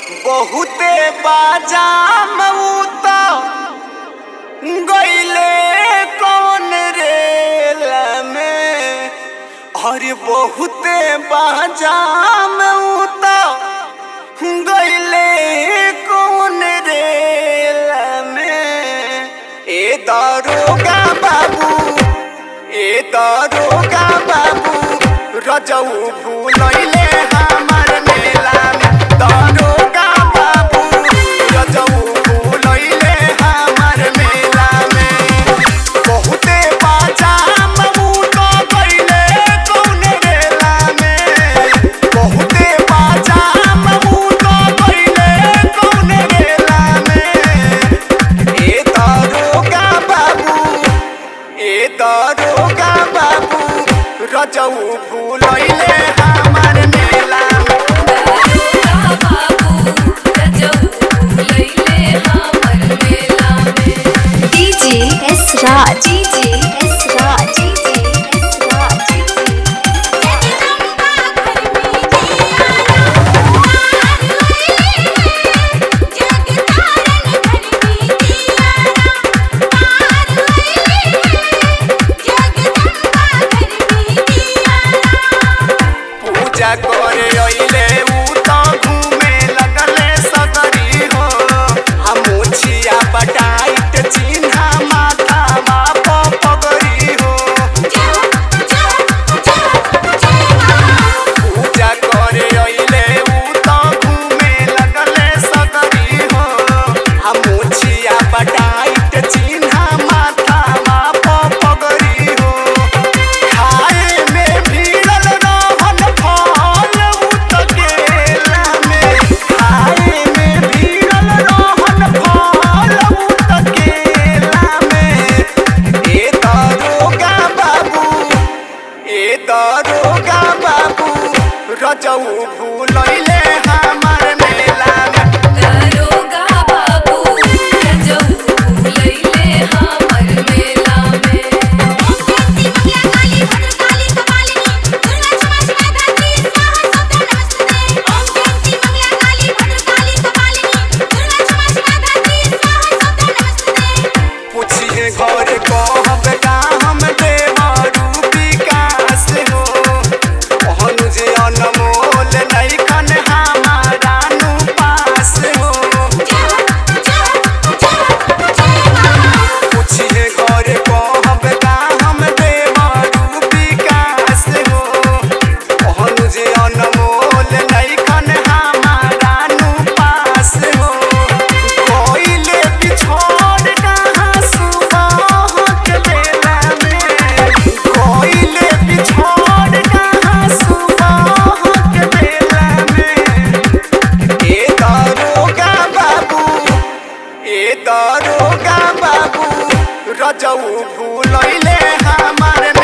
बहुते बाजाम उत गईले कौन रेल में अरे बहुते बाजाम उत गईले कौन रेल में ए दारोगा बाबू ए दारोगा बाबू रजऊ भूलैले हमार मेला में दारोगा बाबू रजऊ भूलैले हमार मेला में बहुते बाजाम बूट गईले कौन रेला में बहुते बाजाम बूट गईले कौन रेला में ए दारोगा बाबू ए दारोगा बाबू रजऊ भूलैले हमार मेला में दारोगा बाबू रजऊ लैले हमर मेला में DJ S Raj DJ S Raj DJ S Raj पूजा करे अइले उ त घूमे लगले सगरी हो हम मुछिया बटाइत चिन्हा माथा बाप पगरी हो पूजा करे अइले उ त घूमे लगले सगरी हो हम मुछिया बटाइत चिन्हा माथा बाप पगरी हो खाए में भीड़ल रहन फल उत गेला में खाए में भीड़ल रहन फल उत गेला में ए दारोगा बाबू ए दारोगा बाबू रजऊ भूलैले हमार मेला में दारोगा बाबू रजऊ लैले हमर मेला में पूछिए घर कहब का हम देवरू विकास हो कहनु जे अनमोल नैखन हमारा नु पास हो पूछिए घर कहब का हम देवरू विकास हो कहनु जे अनमोल नैखन हमारा नु पास हो कोइले बिछोड़ कहाँ सुबह के बेला में कोइले बिछोड़ कहाँ सुबह के बेला में ए दारोगा बाबू ए दारोगा बाबू रजऊ भूलैले हमार